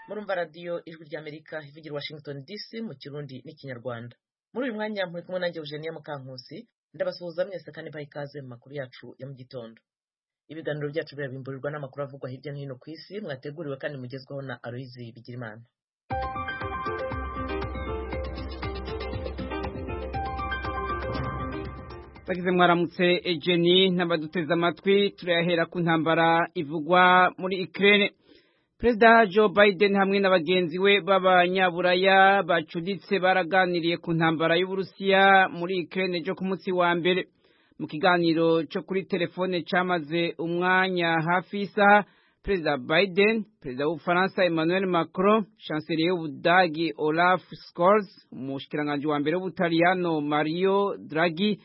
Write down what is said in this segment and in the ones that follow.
mwumva radiyo ijwi ry'amerika ivugira i washington dc mu kirundi n'ikinyarwanda muri uyu mwanya muri kumwe nanjye eugenie mukankusi ndabasuhuza mwese kandi mbaha ikaze mu makuru yacu ya mu gitondo ibiganiro byacu birabimburirwa n'amakuru avugwa hirya no hino ku isi mwateguriwe kandi mugezwaho na aloyizi bigirimana bagize mwaramutse ejeni n'abaduteze amatwi turayahera ku ntambara ivugwa muri ikirere perezida joe biden hamwe na bagenzi we b'abanyaburaya bacuditse baraganiriye ku ntambara y'uburusiya muri ikirere cyo ku munsi wa mbere mu kiganiro cyo kuri telefone cyamaze umwanya hafi y'isaha perezida biden perezida w'ubufaransa emmanuel macron chancelier y'ubudagi olaf scholz umushikiranganji wa mbere w'ubutaliyano mario draghi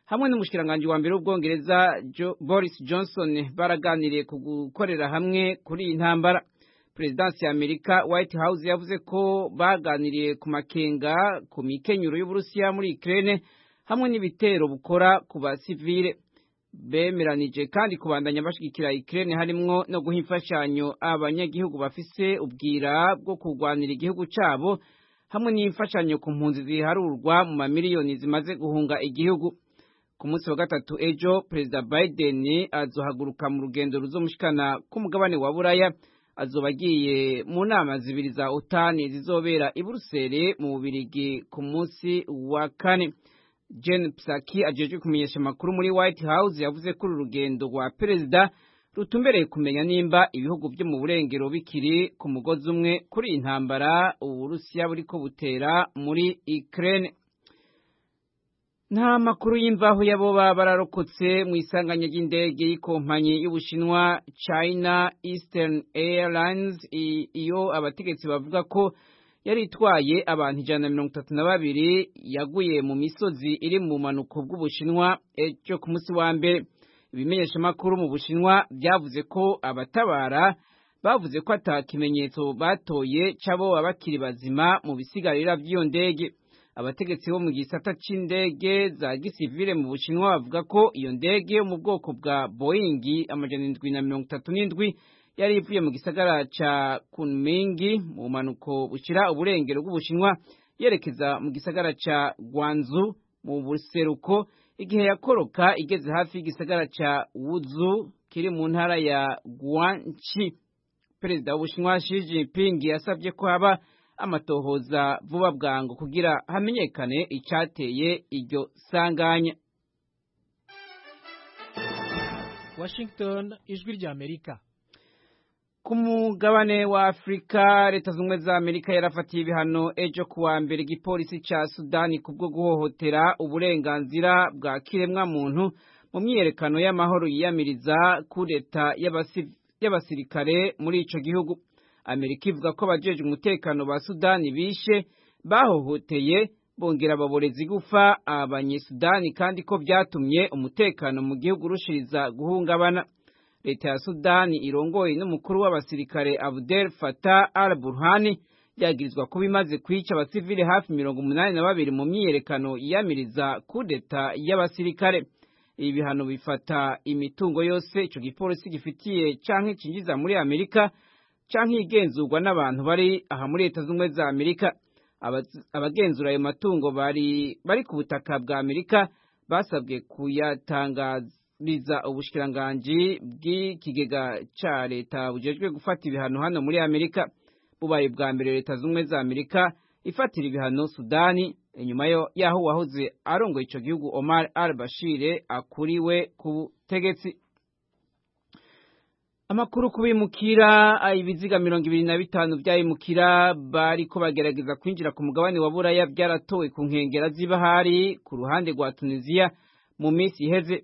hamwe n'umushikiranganji wa mbere w'ubwongereza jo, boris johnson baraganiriye ku gukorera hamwe kuri iyi ntambara perezidansi ya amerika white house yavuze ko baganiriye ku makenga ku mikenyero y'uburusiya muri ikirere hamwe n'ibitero bukora ku basivire bemeranije kandi kubandanya bashyigikira ikirere harimwo no guha imfashanyo abanyagihugu bafise ubwira bwo kurwanira igihugu cyabo hamwe n'imfashanyo ku mpunzi ziharurwa mu mamiliyoni zimaze guhunga igihugu ku munsi wa gatatu ejo perezida biden azohaguruka mu rugendo ruzomushikana k'umugabane wa buraya azoba agiye mu nama zibiri za utani zizobera i buruseli mu bubirigi ku munsi wa kane jen psaki ajeje kumenyesha amakuru muri white house yavuze ko uru rugendo rwa perezida rutumbereye kumenya nimba ibihugu byo mu burengero bikiri ku mugozi umwe kuri iyi ntambara uburusiya buri ko butera muri ukraine nta makuru y'imvaho y'aboba bararokotse mu isanganya ry'indege y'ikompanyi y'ubushinwa china eastern airlines iyo abategetsi bavuga ko yari itwaye abantu ijana na mirongo itatu na babiri yaguye mu misozi iri mu manuko bw'ubushinwa cyo ku munsi wa mbere ibimenyeshamakuru mu bushinwa byavuze ko abatabara bavuze ko ata kimenyetso batoye cy'abo bakiri bazima mu bisigarira by'iyo ndege abategetsi bo mu gisata c'indege za gisivile mu bushinwa bavuga ko iyo ndege yo mu bwoko bwa boeing amajana indwi na mirongo itatu n'indwi yari ivuye mu gisagara ca kunming mu mpanuko bushira uburengero bw'ubushinwa yerekeza mu gisagara ca gwanzu mu buseruko igihe yakoroka igeze hafi y'igisagara ca wuzu kiri mu ntara ya guanchi perezida w'ubushinwa xi jinping yasabye ko haba amatohoza vuba bwangu kugira hamenyekane icyateye iryo sanganya washington ijwi rya amerika ku mugabane wa afurika leta zunze ubumwe za amerika yarafatiye ibihano ejo ku wa mbere igipolisi cya sudani ku bwo guhohotera uburenganzira bwa kiremwamuntu mu myiyerekano y'amahoro yiyamiriza kureta y'abasirikare muri icyo gihugu amerika ivuga ko abajeje umutekano ba sudani bishe bahohoteye bongera ababorezi gufa abanyesudani kandi ko byatumye umutekano mu gihugu urushiriza guhungabana leta ya sudani irongoye n'umukuru w'abasirikare abdel fatah al burhani byagirizwa kuba imaze kwica abasivile hafi mirongo umunani na babiri mu myiyerekano yiyamiriza kudeta y'abasirikare ibi bihano bifata imitungo yose ico gipolisi gifitiye canke cinjiza muri amerika canke igenzurwa n'abantu bari aha muri leta z'ubumwe za amerika abagenzura ayo matungo bari bari ku butaka bwa amerika basabwe kuyatangariza ubushikiranganji bw'ikigega ca leta bujejwe gufata ibihano hano muri amerika bubaye bwa mbere leta z'ubumwe za amerika ifatira ibihano sudani inyuma yaho uwahoze arongoye ico gihugu omar al bashire akuriwe ku butegetsi amakuru ku bimukira ibiziga mirongo ibiri na bitanu by'abimukira bari ko bagerageza kwinjira ku mugabane wa buraya byaratowe ku nkengera z'ibahari ku ruhande rwa tunisiya mu minsi iheze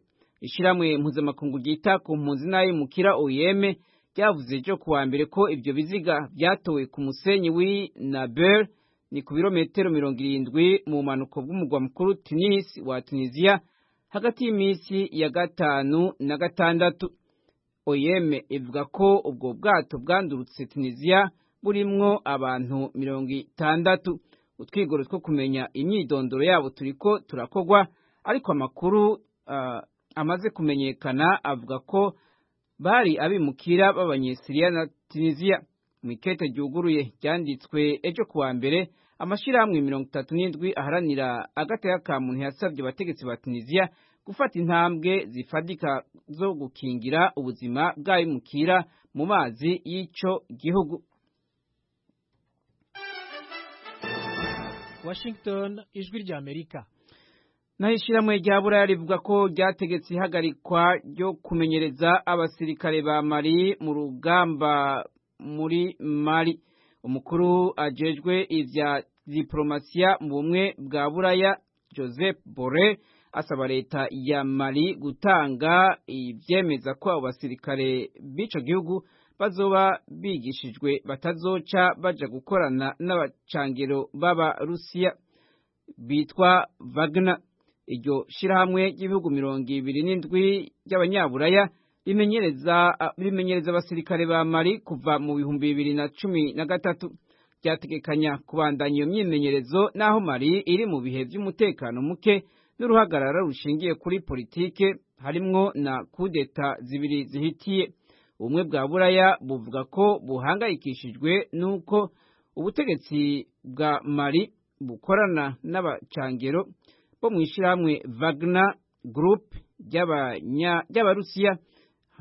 ishyirahamwe mpuzamakungu ryita ku mpunzi n'abimukira oyeme ryavuze ejo ku wa mbere ko ibyo biziga byatowe ku musenyi w'i nabel ni ku birometero mirongo irindwi mu mpanuko bw'umugwa mukuru tunis wa tunisiya hagati y'iminsi ya gatanu na gatandatu oyeme ivuga ko ubwo bwato bwandurutse tunisiya burimwo abantu mirongo itandatu utwigoro two kumenya imyidondoro yabo turiko turakogwa ariko amakuru uh, amaze kumenyekana avuga ko bari abimukira b'abanyesiriya na tunisiya mu ikete ryuguruye ryanditswe ejo ku wa mbere amashyirahamwe mirongo itatu n'indwi aharanira agateka ka muntu yasabye abategetsi ba tunisiya gufata intambwe zifadika zo gukingira ubuzima bw'abimukira mu mazi y'icyo gihugu washington ijwi ry'amerika naho ishyirahamwe rya buraya rivuga ko ryategetse ihagarikwa ryo kumenyereza abasirikare ba mari mu rugamba muri mari umukuru ajejwe ibya diporomasiya mu bumwe bwa buraya joseph bore asaba leta ya mari gutanga ibyemeza ko abo basirikare b'icyo gihugu bazoba bigishijwe batazoca baja gukorana n'abacangiro b'abarusiya bitwa vagna iryo shyirahamwe ry'ibihugu mirongo ibiri n'indwi ry'abanyaburaya rimenyereza abasirikare ba mari kuva mu bihumbi bibiri na cumi na gatatu ryategekanya kubandanya iyo myimenyerezo n'aho mari iri mu bihe by'umutekano muke n'uruhagarara rushingiye kuri politike harimwo na kudeta zibiri zihitiye ubumwe bwa buraya buvuga ko buhangayikishijwe n'uko ubutegetsi bwa mari bukorana n'abacangero bo mu ishyirahamwe vagna gurupe ry'abarusiya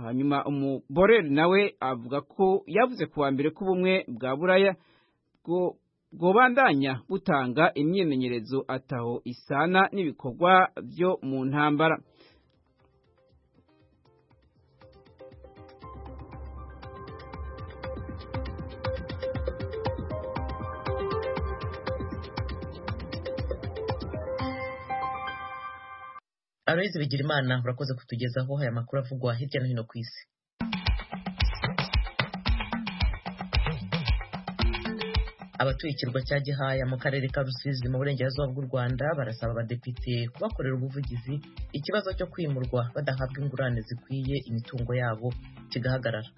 hanyuma umuboreri nawe avuga ko yavuze ku wa mbere ko ubumwe bwa buraya bwobandanya butanga imyimenyerezo ataho isana n'ibikorwa byo mu ntambara aloyizi bigirimana urakoze kutugezaho aya makuru avugwa hirya no hino ku isi abatuye ikirwa cya gihaya mu karere ka rusizi mu burengerazuba bw'u rwanda barasaba abadepite kubakorera ubuvugizi ikibazo cyo kwimurwa badahabwa ingurane zikwiye imitungo yabo kigahagarara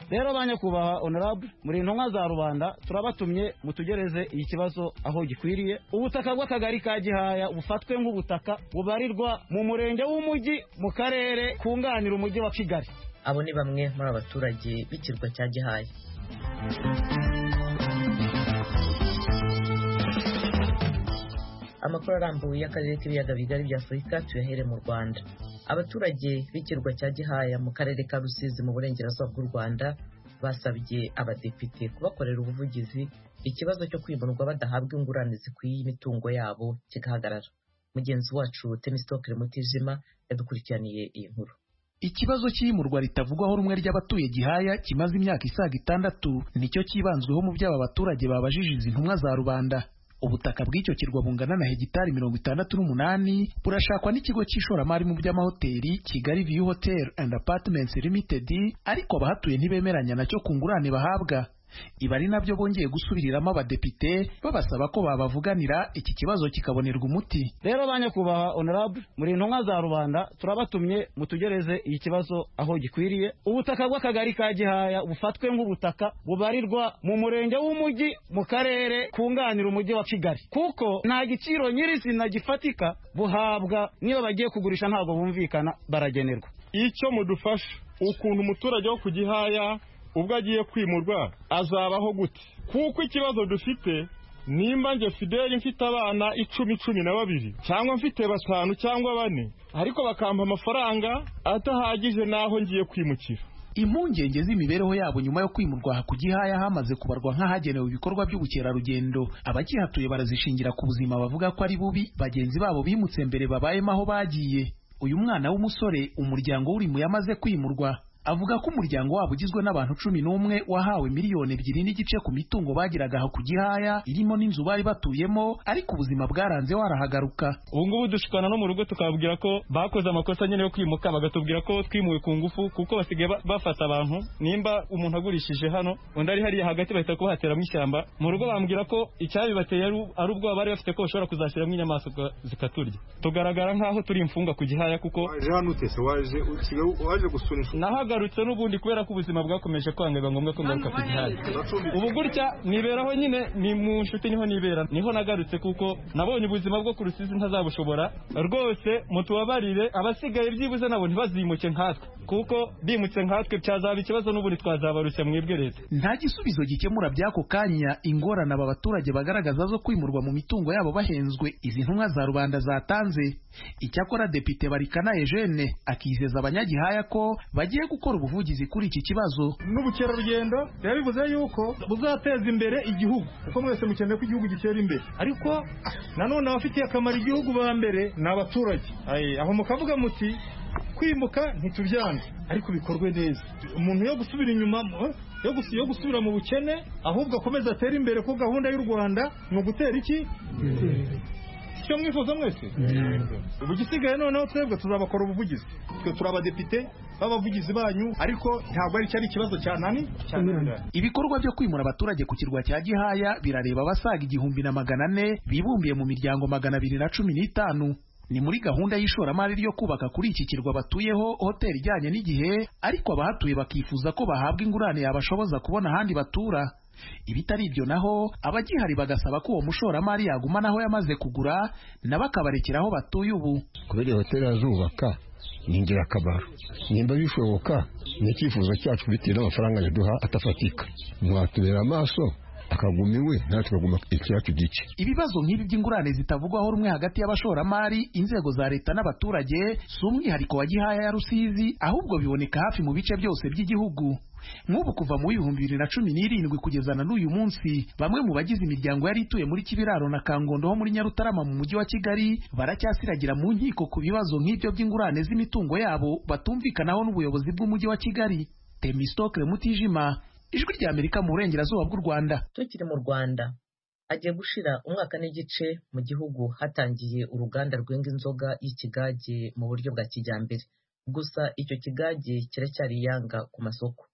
rero ba nyakubahwa onarabu muri intumwa za rubanda turabatumye mutugereze iki kibazo aho gikwiriye ubutaka bw'akagari ka gihaya bufatwe nk'ubutaka bubarirwa mu murenge w'umujyi mu karere kunganira umujyi wa kigali abo ni bamwe muri abaturage b'ikirwa cya gihaya amakuru arambuye y'akarere k'ibiyaga bigari bya afurika tuyahere mu rwanda abaturage b'ikirwa cya gihaya mu karere ka rusizi mu burengerazuba bw'u rwanda basabye abadepite kubakorera ubuvugizi ikibazo cyo kwimurwa badahabwa ingurane zikwiye imitungo yabo kigahagarara mugenzi wacu tenisitokere mutijima yadukurikiraniye iyi nkuru ikibazo cy'imurwa ritavugwaho rumwe ry'abatuye gihaya kimaze imyaka isaga itandatu nicyo cyibanzweho mu by'aba baturage babajije izi ntumwa za rubanda ubutaka bw'icyo kirwa bungana na hegitari mirongo itandatu n'umunani burashakwa n'ikigo cy'ishoramari mu by'amahoteli kigali view hotel and apartments limited ariko abahatuye ntibemeranya nacyo ku ngurane bahabwa ibi ari nabyo bongeye gusubiriramo abadepite babasaba ko babavuganira iki kibazo kikabonerwa umuti rero ba nyakubahwa honorable muri intumwa za rubanda turabatumye mutugereze iki kibazo aho gikwiriye ubutaka bw'akagari ka gihaya bufatwe nk'ubutaka bubarirwa mu murenge w'umujyi mu karere kunganira umujyi wa kigali kuko nta giciro nyirizina gifatika buhabwa niyo bagiye kugurisha ntabwo bumvikana baragenerwa icyo mudufasha ukuntu umuturage wo ku gihaya ubwo agiye kwimurwa azabaho gute kuko ikibazo dufite nimba njye fideli mfite abana icumi cumi na babiri cyangwa mfite batanu cyangwa bane ariko bakampa amafaranga adahagije n'aho ngiye kwimukira impungenge z'imibereho yabo nyuma yo kwimurwa aha ku gihaya hamaze kubarwa nk'ahagenewe ibikorwa by'ubukerarugendo abakihatuye barazishingira ku buzima bavuga ko ari bubi bagenzi babo bimutse mbere babayemo aho bagiye uyu mwana w'umusore umuryango w'urimu yamaze kwimurwa avuga ko umuryango wabo ugizwe n'abantu cumi n'umwe wahawe miliyoni ebyiri n'igice ku mitungo bagiraga aho ku gihaya irimo n'inzu bari batuyemo ariko ubuzima bwaranze warahagaruka ubu ngubu dushikana no mu rugo tukababwira ko bakoze amakosa nyine yo kwimuka bagatubwira ko twimuwe ku ngufu kuko basigaye bafata abantu nimba umuntu agurishije hano undi ari hariya hagati bahita kuhateramo ishyamba mu rugo bambwira ko icyabibateye ari ubwoba bari bafite ko bashobora kuzashyiramo inyamaswa zikaturya tugaragara nk'aho turi imfungwa ku gihaya kuko waje hano utese waje gusura inshuti nagarutse n'ubundi kubera ko ubuzima bwakomeje kwanga biba ngombwa ko ngaruka ku gihari ubu gutya niberaho nyine ni mu nshuti niho nibera niho nagarutse kuko nabonye ubuzima bwo ku rusizi ntazabushobora rwose mutubabarire abasigaye byibuze nabo ntibazimuke nkatwe kuko bimutse nkatwe byazaba ikibazo n'ubundi twazabarusha mwebwe leta nta gisubizo gikemura by'ako kanya ingorane aba baturage bagaragaza zo kwimurwa mu mitungo yabo bahenzwe izi ntumwa za rubanda zatanze icyakora depite barikana eugene akizeza abanyagihaya ko bagiye gukora ubuvugizi kuri iki kibazo n'ubukerarugendo biba bivuze yuko buzateza imbere igihugu kuko mwese mukeneye ko igihugu gitera imbere ariko nanone abafitiye akamaro igihugu ba mbere ni abaturage Aye, aho mukavuga muti kwimuka ntitubyane ariko bikorwe neza umuntu yo gusubira inyuma eh, yo gusu- yo gusubira mu bukene ahubwo akomeza atere imbere ko gahunda y'u rwanda ni ugutera iki icyo mwifuza mwese ubu igisigaye noneho twebwe tuzabakora ubuvugizi twe turi abadepite b'abavugizi banyu ariko ntabwo ari cyari ikibazo cya nani ibikorwa byo kwimura abaturage ku kirwa cya gihaya birareba abasaga igihumbi na magana ane bibumbiye mu miryango magana abiri na cumi n'itanu ni muri gahunda y'ishoramari ryo kubaka kuri iki kirwa batuyeho hoteli ijyanye n'igihe ariko abahatuye bakifuza ko bahabwa ingurane yabashoboza kubona ahandi batura ibitari ibyo naho abagihari bagasaba ko uwo mushoramari yagumana aho yamaze kugura nabo akabarekera aho batuye ubu kubera iyo hoteli azubaka ni ingirakamaro nimba bishoboka ni icyifuzo cyacu bitewe n'amafaranga yaduha atafatika mwatubera amaso akaguma iwe natwe tukaguma icyacu gice ibibazo nk'ibi by'ingurane zitavugwaho rumwe hagati y'abashoramari inzego za leta n'abaturage si umwihariko wa gihaya ya rusizi ahubwo biboneka hafi mu bice byose by'igihugu nk'ubu kuva mu w'ibihumbi bibiri na cumi n'irindwi kugeza na n'uyu munsi bamwe mu bagize imiryango yari ituye muri kibiraro na kangondo ho muri nyarutarama mu mujyi wa kigali baracyasiragira mu nkiko ku bibazo nk'ibyo by'ingurane z'imitungo yabo batumvikanaho n'ubuyobozi bw'umujyi wa kigali temistokle mutijima ijwi ry'amerika mu burengerazuba bw'u rwanda tukiri mu rwanda agiye gushira umwaka n'igice mu gihugu hatangiye uruganda rwenga inzoga y'ikigage mu buryo bwa kijyambere gusa icyo kigage kiracyari iyanga ku masoko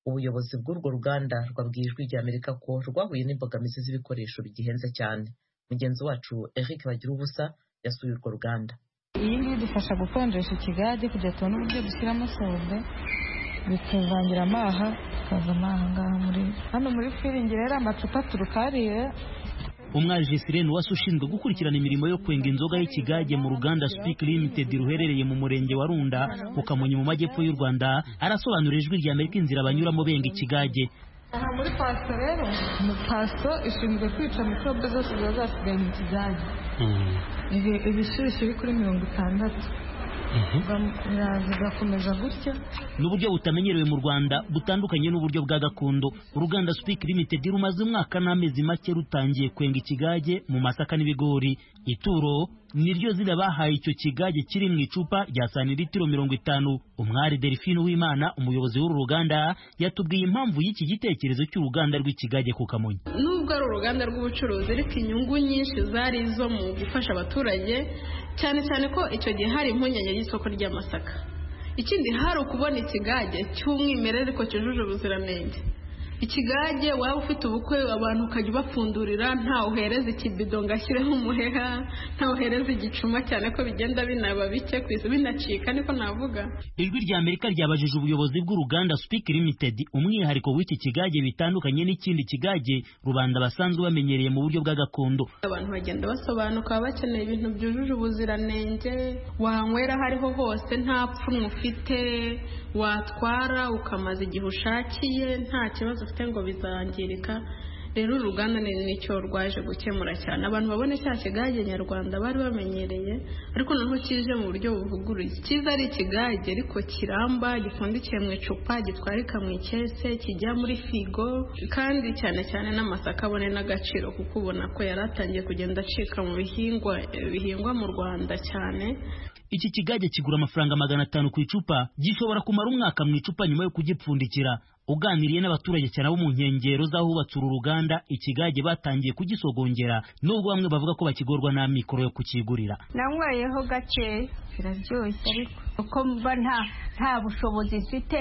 ubuyobozi bw'urwo ruganda rwabwiye ijwi ry'amerika ko rwahuye n'imbogamizi z'ibikoresho bigihenze cyane mugenzi wacu eric bagira ubusa yasuye urwo ruganda iyi ngiyi idufasha gukonjesha ikigage kugira tubone uburyo dushyiramo sobe bituvangira amaha tukavamo aha ngaha muri hano muri firingi rero amacupa turukariye umwaje sirene wasi ushinzwe gukurikirana imirimo yo kwenga inzoga y'ikigage mu ruganda Speak Limited ruherereye mu murenge wa Runda mu Kamonyi mu majyepfo y'u Rwanda arasobanurira ijwi rya Amerika inzira banyuramo benga ikigage aha muri paso rero ni paso ishinzwe kwica mikorobe zose ziba zasigaye mu kigage Ibi- ibishyushyu biri kuri mirongo itandatu Biba- bigakomeza gutya n'uburyo butamenyerewe mu Rwanda butandukanye n'uburyo bwa gakondo uruganda Speak Limited rumaze umwaka n'amezi make rutangiye kwenga ikigage mu masaka n'ibigori ituro niryo zina bahaye icyo kigage kiri mu icupa rya santiritiro mirongo itanu umwari Delphine Uwimana umuyobozi w'uru ruganda yatubwiye impamvu y'iki gitekerezo cy'uruganda rw'ikigage ku Kamonyi nubwo ari uruganda rw'ubucuruzi ariko inyungu nyinshi zari izo mu gufasha abaturage cyane cyane ko icyo gihe hari impungenge y'isoko ry'amasaka ikindi hari ukubona ikigage cy'umwimerere ariko cyujuje ubuziranenge ikigage waba ufite ubukwe abantu ukajya ubapfundurira ntawe uhereza ikibido ngo ashyireho umuheha ntawe uhereza igicuma cyane ko bigenda binaba bike ku isi binacika niko navuga ijwi rya Amerika ryabajije ubuyobozi bw'uruganda Speak Limited umwihariko w'iki kigage bitandukanye n'ikindi kigage rubanda basanzwe bamenyereye mu buryo bwa gakondo abantu bagenda basobanuka baba bakeneye ibintu byujuje ubuziranenge wanywera aho ariho hose nta pfunwe ufite watwara ukamaza igihe ushakiye nta kibazo ufite ngo bizangirika rero uru ruganda ni nicyo rwaje gukemura cyane abantu babone cya kigage nyarwanda bari bamenyereye ariko noneho kije mu buryo buvuguruye cyiza ari ikigage ariko kiramba gipfundikiye mu icupa gitwarika mu ikese kijya muri figo kandi cyane cyane n'amasaka abone n'agaciro kuko ubona ko yari atangiye kugenda acika mu bihingwa bihingwa mu rwanda cyane iki kigage kigura amafaranga magana atanu ku icupa gishobora kumara umwaka mu icupa nyuma yo kugipfundikira uganiriye n'abaturage cyane abo mu nkengero z'ahubatse uru ruganda ikigage batangiye kugisogongera nubwo bamwe bavuga ko bakigorwa n'amikoro yo kukigurira nanywayeho gakeya biraryoshye ariko uko mba nta nta bushobozi mfite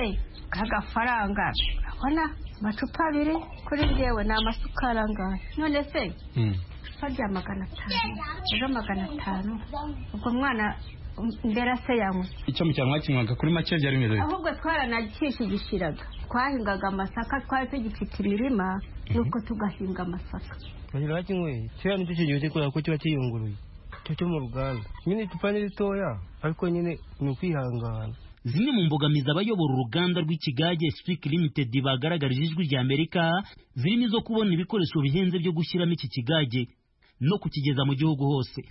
k'agafaranga urabona amacupa abiri kuri njyewe ni amasukari angahe none se icupa rya magana atanu rero magana atanu ubwo mwana um, mbera se yanywa icyo mu cyanwa kinywaga kuri make byari bimeze bite? ahubwo twaranakishigishiraga twahingaga amasaka twari tugifite imirima nuko tugahinga amasaka banyura bakinyweye kiriya nicyo kiryoshye kubera ko kiba kiyunguruye cyo cyo mu ruganda nyine icupa ni ritoya ariko nyine ni ukwihangana zimwe mu mbogamizi abayobora uruganda rw'ikigage Speak Limited bagaragarije ijwi rya Amerika zirimo izo kubona ibikoresho bihenze byo gushyiramo iki kigage no kukigeza mu gihugu hose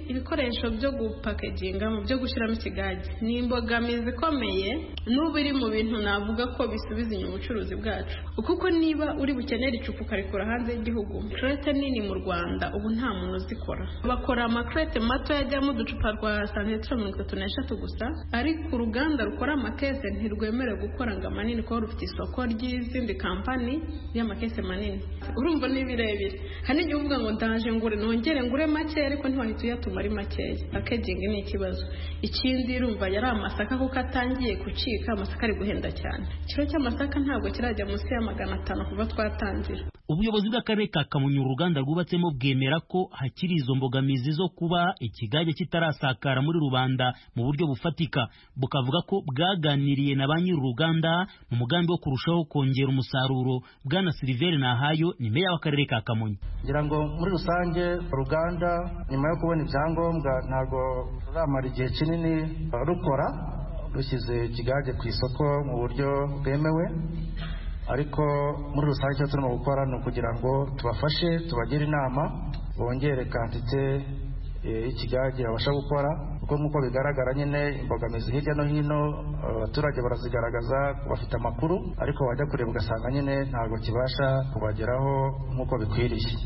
ibikoresho byo gupakeginga mu byo gushyiramo ikigage ni imbogamizi ikomeye n'ubu iri mu bintu navuga ko bisubiza inyuma ubucuruzi bwacu kuko niba uri bukenere icupa ukarikora hanze y'igihugu kerete nini mu rwanda ubu nta muntu uzikora bakora amakerete mato yajyamo uducupa rwa santimetero mirongo itatu n'eshatu gusa ariko uruganda rukora amakese ntirwemerewe gukora ngo amanini kuko rufite isoko ry'izindi kampani y'amakese manini urumva ni birebire hari n'igihe uvuga ngo ndaje ngure nongere ngure make ariko ntiwahita uyatuma ari makeya pakegingi ni ikibazo ikindi urumva yari amasaka kuko atangiye gucika amasaka ari guhenda cyane ikiro cy'amasaka ntabwo kirajya munsi ya magana atanu kuva twatangira ubuyobozi bw'akarere ka kamonyi uruganda rwubatsemo bwemera ko hakiri izo mbogamizi zo kuba ikigage kitarasakara muri rubanda mu buryo bufatika bukavuga ko bwaganiriye na ba nyir'uruganda mu mugambi wo kurushaho kongera umusaruro bwana siliveri nahayo ni meya w'akarere ka kamonyi ngira ngo muri rusange uruganda nyuma yo kubona ibyangombwa ntabwo ruramara igihe kinini rukora rushyize ikigage ku isoko mu buryo bwemewe ariko muri rusange icyo turimo gukora ni ukugira ngo tubafashe tubagire inama bongere kanditse y'ikigage babasha gukora kuko nk'uko bigaragara nyine imbogamizi hirya no hino abaturage barazigaragaza bafite amakuru ariko wajya kureba ugasanga nyine ntabwo kibasha kubageraho nk'uko bikwiriye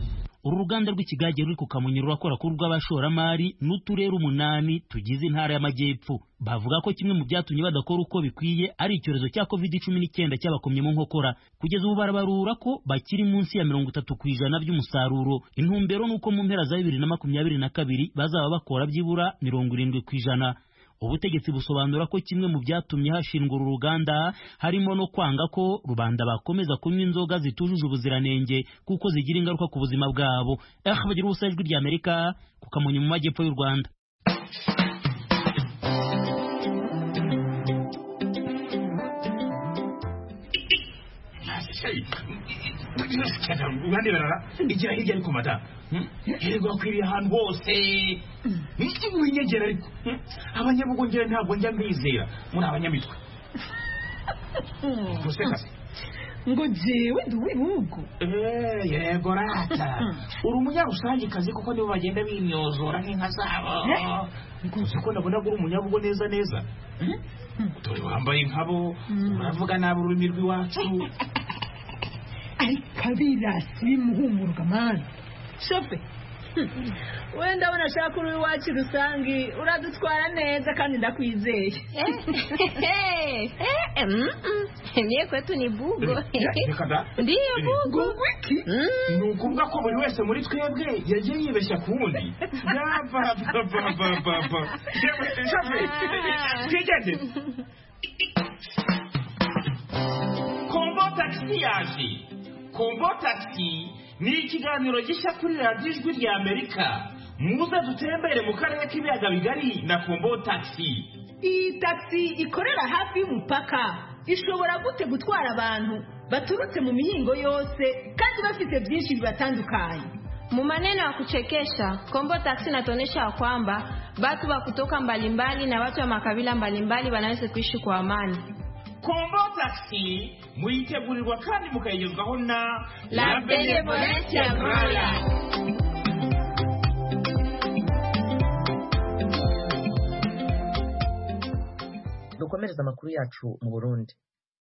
uru ruganda rw'ikigage ruri ku kamonyi rurakora ku rw'abashoramari n'uturere umunani tugize intara y'amajyepfo bavuga ko kimwe mu byatumye badakora uko bikwiye ari icyorezo cya covid cumi n'icyenda cyabakomye mu nkokora kugeza ubu barabarura ko bakiri munsi ya mirongo itatu ku ijana by'umusaruro intumbero ni uko mu mpera za bibiri na makumyabiri na kabiri bazaba bakora byibura mirongo irindwi ku ijana ubutegetsi busobanura ko kimwe mu byatumye hashingwa uru ruganda harimo no kwanga ko rubanda bakomeza kunywa inzoga zitujuje ubuziranenge kuko zigira ingaruka ku buzima bwabo bagira ubusa ijwi rya amerika ku kamonyi mu majyepfo y'u rwanda abandi barara igira hirya ariko mada hirwa akwiriye ahantu hose niki winyegera ariko abanyabugongera ntabwo njya mbizera muri abanyamitwe gusekase ngo jewe ndi uw'ibihugu yego rata uri umunyarusange kazi kuko nibo bagenda binyozora nk'inka zabo uzi ko nabona uri umunyabugo neza neza dore wambaye nkabo uravuga nabi ururimi rw'iwacu ariko abirasi bimuhumurwa mani shope wenda abona ashaka uri iwacu rusange uradutwara neza kandi ndakwizeye niyo kwetu ni bugo ndiyo bugo ni ukuvuga ko buri wese muri twebwe yagiye yibeshya ku wundi twigende kombo takisi yaje kombo takisi ni ikiganiro gishya kuri radiyo ijwi rya amerika muze dutembere mu karere k'ibiyaga bigari na kombo takisi iyi takisi ikorera hafi y'umupaka ishobora gute gutwara abantu baturutse mu mihingo yose kandi bafite byinshi bibatandukanye Mu maneno ya kuchekesha, Kombo Taxi inatuonyesha kwamba watu wa kutoka mbalimbali na watu wa makabila mbalimbali wanaweza kuishi kwa amani. kombo takisi muyitegurirwa kandi mukayigezwaho na La Benevolence Agroya. dukomereze amakuru yacu mu burundi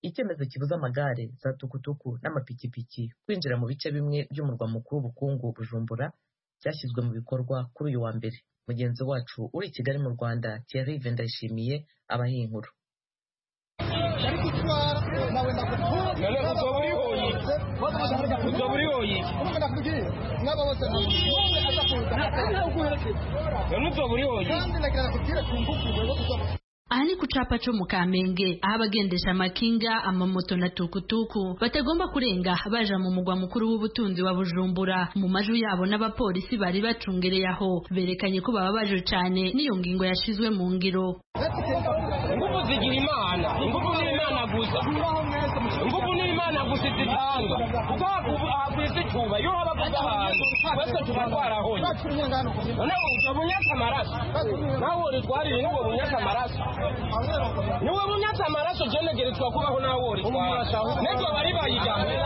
icyemezo kibuza amagare za tukutuku n'amapikipiki kwinjira mu bice bimwe by'umurwa mukuru w'ubukungu bujumbura cyashyizwe mu bikorwa kuri uyu wa mbere mugenzi wacu uri i kigali mu rwanda thierry vendayishimiye abaha iyi nkuru aha ni ku capa co mu kamenge aho abagendesha amakinga amamoto na tukutuku batagomba kurenga baja mu mugwa mukuru w'ubutunzi wa bujumbura mu maju yabo n'abapolisi bari bacungereye aho berekanye ko baba baje cane n'iyo ngingo yashizwe mu ngiro nguvu zigira imana inguvu ni imana gusa inguvu ni imana gusa izitanga kuko hakwisi icuba iyo haba kuza ahantu twese tuba twarahonye noneho ubwo bunyasa amaraso nawe uritwarire n'ubwo bunyasa amaraso niwe bunyatse amaraso genegere twakubaho nawe urikwa n'ibyo bari bayijyanye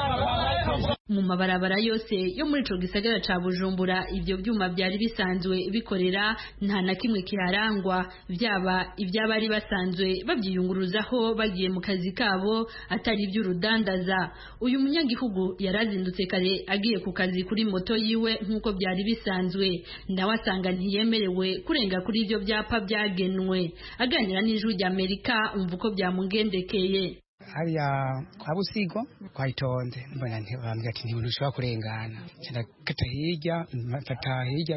mu mabarabara yose yo muri ico gisagara ca Bujumbura ibyo byuma byari bisanzwe bikorera nta na kimwe kiharangwa byaba iby'abari basanzwe babyiyunguruzaho bagiye mu kazi kabo atari iby'urudandaza uyu munyagihugu yarazindutse kare agiye ku kazi kuri moto yiwe nk'uko byari bisanzwe nawe asanga ntiyemerewe kurenga kuri ibyo byapa byagenwe aganira n'ijwi ry'Amerika umva uko byamugendekeye hariya kwa busigo twayitonze mbona ntibambwira ati ntibintu ushobora kurengana cyenda kata hirya mfata hirya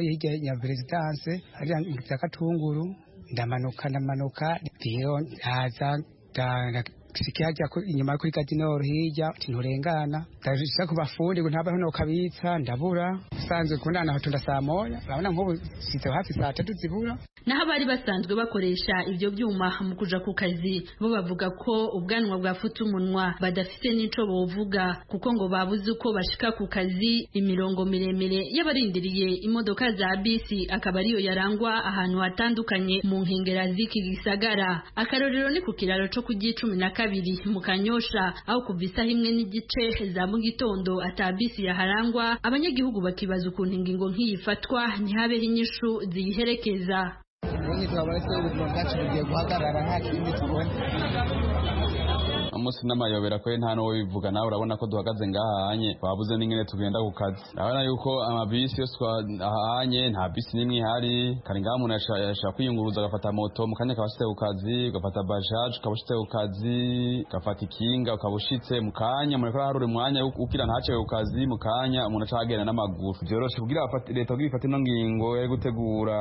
hirya ya perezidanse hariya za katunguru ndamanuka ndamanuka rero ndaza nda- sikia hajya ku- inyuma yo kuri kadinoro hirya nturengana ndashaka kubafundi ngo ntabaho no kabitsa ndabura usanzwe kubonana hatunda saa moya urabona nk'ubu sizeho hafi saa tatu zibura naho abari basanzwe bakoresha ibyo byuma mu kuja ku kazi bo bavuga ko ubwanwa bwafutse umunwa badafite n'ico bovuga kuko ngo babuze uko bashika ku kazi imirongo miremire y'abarindiriye imodoka za bisi akaba ariyo yarangwa ahantu hatandukanye mu nkengera z'iki gisagara akarorero ni ku kiraro co ku cumi na kabiri mu kanyosha aho kuva isaha imwe n'igice za mu gitondo ata bisi yaharangwa abanyagihugu bakibaza ukuntu ingingo nk'iyi ifatwa ntihabeho inyishu ziyiherekeza ubundi twaba ari twe ubuzima bwacu bugiye guhagarara nta kindi tubona umunsi n'amayobera kwe nta n'uwo bivuga nawe urabona ko duhagaze ngahanye babuze n'ingene tugenda ku kazi urabona yuko amabisi yose twahanye nta bisi n'imwe ihari kari ngaha umuntu yasha- yashaka kwiyunguruza agafata moto mu kanya akaba ashitse ku kazi ugafata bajaje ukaba ushitse ku kazi ugafata ikinga ukaba ushitse mu kanya umuntu akora harura umwanya wo- ukira ntacewe ku kazi mu kanya umuntu aca agenda n'amaguru vyoroshe kugira abafati- leta kugira ifate ino ngingo yo gutegura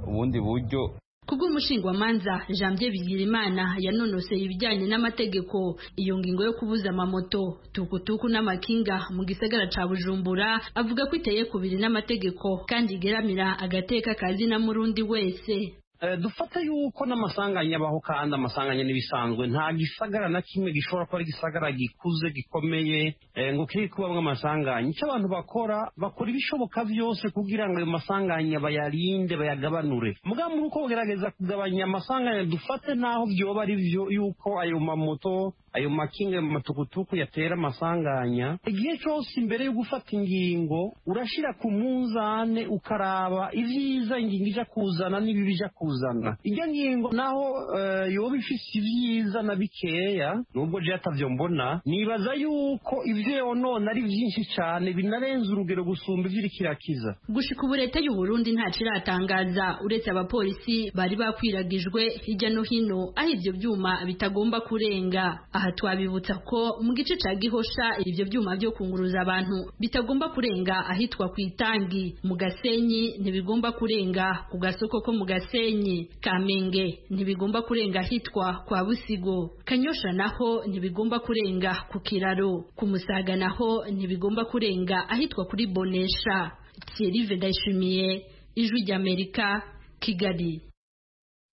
ubundi buryo Kubw'umushingwamanza Janvier Bigirimana yanonoseye ibijyanye n'amategeko iyo ngingo yo kubuza amamoto tukutuku n'amakinga mu gisagara ca Bujumbura avuga ko iteye kubiri n'amategeko kandi igeramira agateka kazina murundi wese Eh, dufata yuko n'amasanganya abaho kandi amasanganya n'ibisanzwe nta gisagara na kimwe gishobora kuba ari igisagara gikuze gikomeye eh, ngo kiri kubamwo amasanganya icyo abantu bakora bakora ibishoboka byose kugira ngo ayo masanganya bayarinde bayagabanure mugabo muri uko kugerageza kugabanya amasanganya dufate n'aho byoba ari byo yuko ayo mamoto ayo makinga ayo matukutuku yatera amasanganya igihe cyose imbere yo gufata ingingo urashyira ku munzane ukaraba ibyiza ingingo ijya kuzana n'ibibi ijya kuzana ijya ngingo naho eh, yoba ifite ibyiza na bikeya nubwo je atavyo mbona nibaza yuko ivyo yonona ari byinshi cyane binarenza urugero gusumba ivyo iriko irakiza gushika ubu leta y'u Burundi ntaco iratangaza uretse abapolisi bari bakwiragijwe hirya no hino aho ivyo vyuma bitagomba kurenga aha twabibutsa ko mu gice ca Gihosha ivyo vyuma vyo kunguruza abantu bitagomba kurenga ahitwa ku itangi mu Gasenyi ntibigomba kurenga ku gasoko ko mu Gasenyi Kamenge ntibigomba kurenga ahitwa kwa Busigo Kanyosha naho ntibigomba kurenga ku kiraro ku Musaga naho ntibigomba kurenga ahitwa kuri Bonesha Thierry Vedashimiye Ijwi ry'Amerika Kigali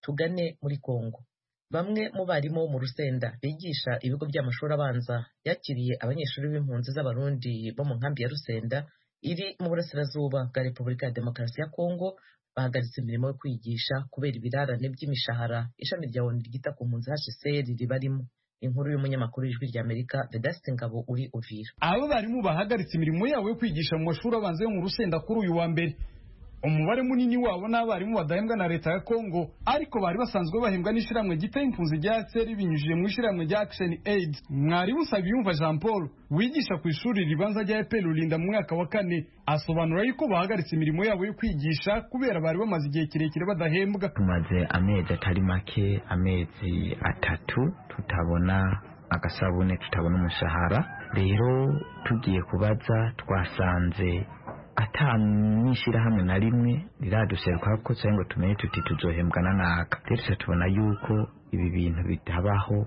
tugane muri Kongo bamwe mu barimu bo mu rusenda bigisha ibigo by'amashuri abanza yakiriye abanyeshuri b'impunzi z'abarundi bo mu nkambi ya rusenda iri mu burasirazuba bwa repubulika ya demokarasi ya kongo bahagaritse imirimo yo kwigisha kubera ibirarane by'imishahara ishami rya onu ryita ku mpunzi hcr ribarimo inkuru y'umunyamakuru w'ijwi ry'amerika vedasite ngabo uri uvira abo barimu bahagaritse imirimo yabo yo kwigisha mu mashuri abanza yo mu rusenda kuri uyu wa mbere umubare munini wabo n'abarimu badahembwa na leta ya kongo ariko bari basanzwe bahembwa n'ishyirahamwe giteye impunzi rya seri binyujije mu ishyirahamwe rya action aid mwarimu usabiyumva jean paul wigisha ku ishuri ribanza rya epr rurinda mu mwaka wa kane asobanura yuko bahagaritse imirimo yabo yo kwigisha kubera bari bamaze igihe kirekire badahembwa tumaze amezi atari make amezi atatu tutabona agasabune tutabona umushahara rero tugiye kubaza twasanze ata n'ishyirahamwe na rimwe riraduserukako ko cyangwa ngo tumenye tuti tuzohembwa na naka rero tubona yuko ibi bintu bitabaho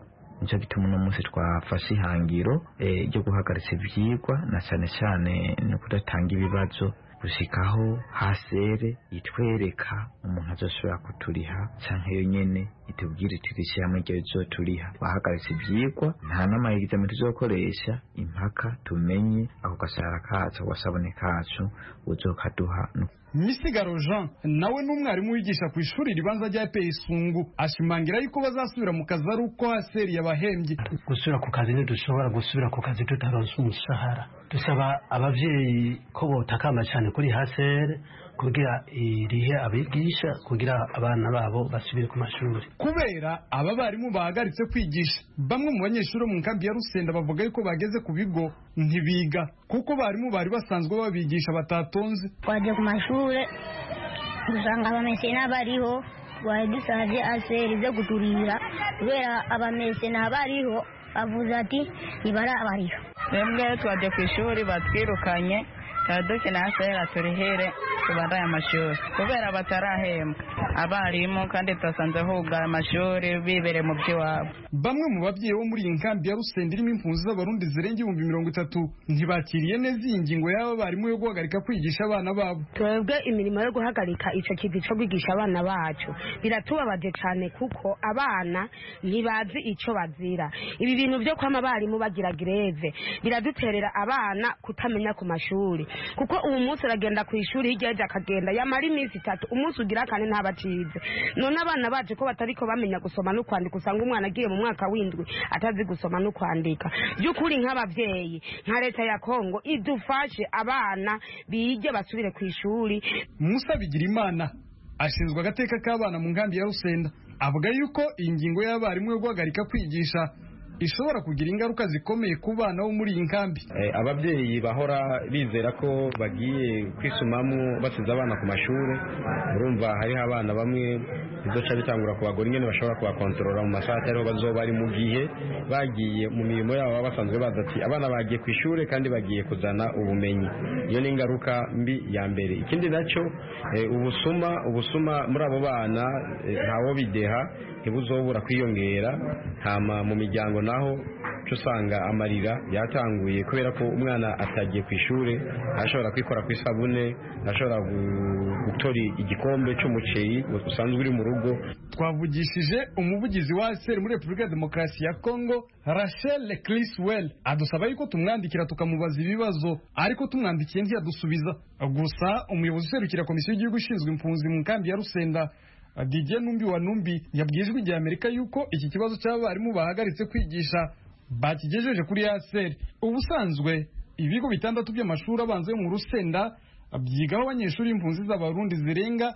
nicyo gituma uno munsi twafashe ihangiro eh, ryo guhagaritsa ibyigwa na cyane cyane ni ukudatanga ibibazo gushyikaho hasere itwereka umuntu azoshobora kuturiha cyangwa iyo nyene itubwire itirisha hamwe ryo rizoturiha bahagaritse ibyigwa nta n'amaegizame tuzokoresha impaka tumenye ako gashahara kacu wasabone kacu uzokaduha misigaro jean nawe ni umwarimu wigisha ku ishuri ribanza rya peyisungu ashimangira yuko bazasubira mu kazi ari uko haseri yabahembye gusubira ku kazi ntidushobora gusubira ku kazi tutaronse umushahara dusaba ababyeyi ko botakamba cyane kuri haseri kugira irihe abigisha kugira abana babo basubire ku mashuri kubera aba barimu bahagaritse kwigisha bamwe mu banyeshuri bo mu nkambi ya rusenda bavuga yuko bageze ku bigo ntibiga kuko barimu bari basanzwe babigisha batatonze twagiye ku mashuri dusanga abamesena bariho twari dusanze aseri zo guturira kubera abamesena bariho avuze ati ntibarabariho twebwe twajya ku ishuri batwirukanye tuba dukina aseri turihere tubaye amashuri kubera batarahembwa abarimu kandi twasanze hugara amashuri bibere mu by'iwabo bamwe mu babyeyi bo muri iyi nkambi ya rusenda irimo impunzi z'abarundi zirenga ibihumbi mirongo itatu ntibakiriye neza iyi ngingo y'aba barimu yo guhagarika kwigisha abana babo twebwe imirimo yo guhagarika icyo kintu cyo kwigisha abana bacu biratubabaje cyane kuko abana ntibazi icyo bazira ibi bintu byo kwama abarimu bagira gireve biraduterera abana kutamenya ku mashuri kuko ubu munsi aragenda ku ishuri hirya hirya akagenda yamara iminsi itatu umunsi ugira kane ntabatize none abana bacu ko batariko bamenya gusoma no kwandika usanga umwana agiye mu mwaka w'indwi atazi gusoma no kwandika by'ukuri nk'ababyeyi nka leta ya kongo idufashe abana bige basubire ku ishuri musa bigirimana ashinzwe agateka k'abana mu nkambi ya rusenda avuga yuko iyi ngingo y'abarimu yo guhagarika kwigisha ishobora kugira ingaruka zikomeye ku bana bo muri iyi nkambi ababyeyi bahora bizera ko bagiye kwisumamo basize abana ku mashuri urumva hariho abana bamwe biduca bitangura kubagura ingene bashobora kubakontorora mu masaha atariho bazoba bari mu gihe bagiye mu mirimo yabo baba basanzwe bazi ati abana bagiye ku ishuri kandi bagiye kuzana ubumenyi iyo ni ingaruka mbi ya mbere ikindi nacyo ubusuma ubusuma muri abo bana ntawo bideha ntibuzobura kwiyongera hama mu miryango naho usanga amarira yatanguye kubera ko umwana atagiye ku ishuri ashobora kwikora ku isabune ashobora gutora igikombe cy'umuceri usanzwe uri mu rugo twavugishije umuvugizi wa seri muri repubulika ya demokarasi ya kongo rachel criswell adusaba yuko tumwandikira tukamubaza ibibazo ariko tumwandikiye ntiyadusubiza gusa umuyobozi userukira komisiyo y'igihugu ishinzwe impunzi mu nkambi ya rusenda Didier Numbi wa Numbi yabwiye ijwi rya Amerika yuko iki kibazo cy'abarimu bahagaritse kwigisha bakigejeje kuri ASR ubusanzwe ibigo bitandatu by'amashuri abanza yo mu Rusenda byigaho abanyeshuri impunzi z'abarundi zirenga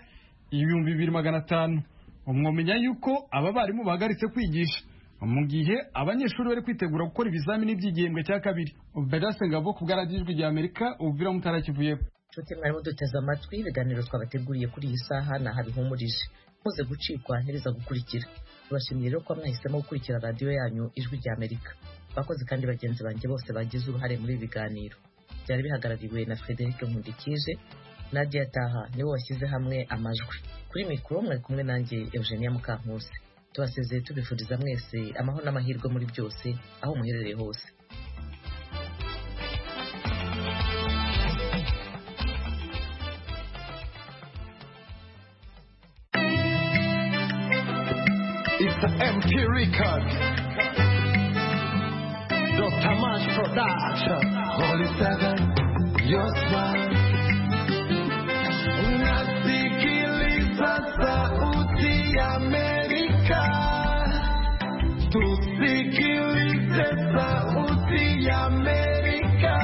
ibihumbi bibiri magana atanu umwomenya yuko aba barimu bahagaritse kwigisha mu gihe abanyeshuri bari kwitegura gukora ibizamini by'igihembwe cya kabiri Bedase Ngabo ku bwaragijwi rya Amerika ubwira mutarakivuyeko Nshuti mwarimu duteze amatwi ibiganiro twabateguriye kuri iyi saha ni aha bihumurije muze gucikwa ntibiza gukurikira tubashimiye rero ko mwahisemo gukurikira radiyo yanyu ijwi rya amerika abakozi kandi bagenzi banjye bose bagize uruhare muri ibi biganiro byari bihagarariwe na frederic nkundikije nadia taha niwe washyize hamwe amajwi kuri mikoro mwari kumwe nanjye eugenia mukankusi tubasezeye tubifuriza mwese amahoro n'amahirwe muri byose aho muherereye hose It's MP Records. Dr. Mash Production. Holy Seven, your smile. Unasikiliza sauti ya Amerika. Tusikilize sauti ya Amerika.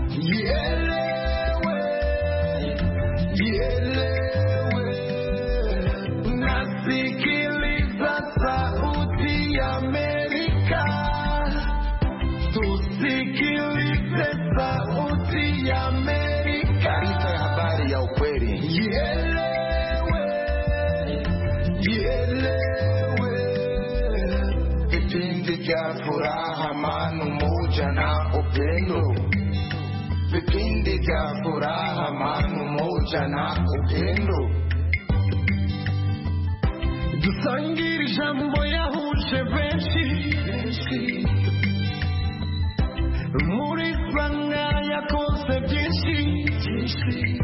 Ielewe, ielewe. Unasikiliza sauti ya Amerika. Tusikilize sauti ya Amerika. Taarifa ya habari ya ukweli. Ielewe, ielewe. Vipindi vya furaha, amani, umoja na upendo. Vipindi vya furaha, amani, umoja na upendo. dusangire ijambo yahuje benshi muri sanga yakoze byinshi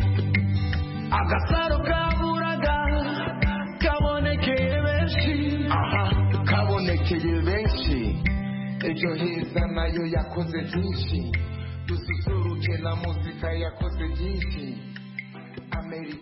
agasaro kaburaga kabonekeye benshi aha kabonekeye benshi iryo heza nayo yakoze byinshi dususuruke na muzika yakoze byinshi Amerika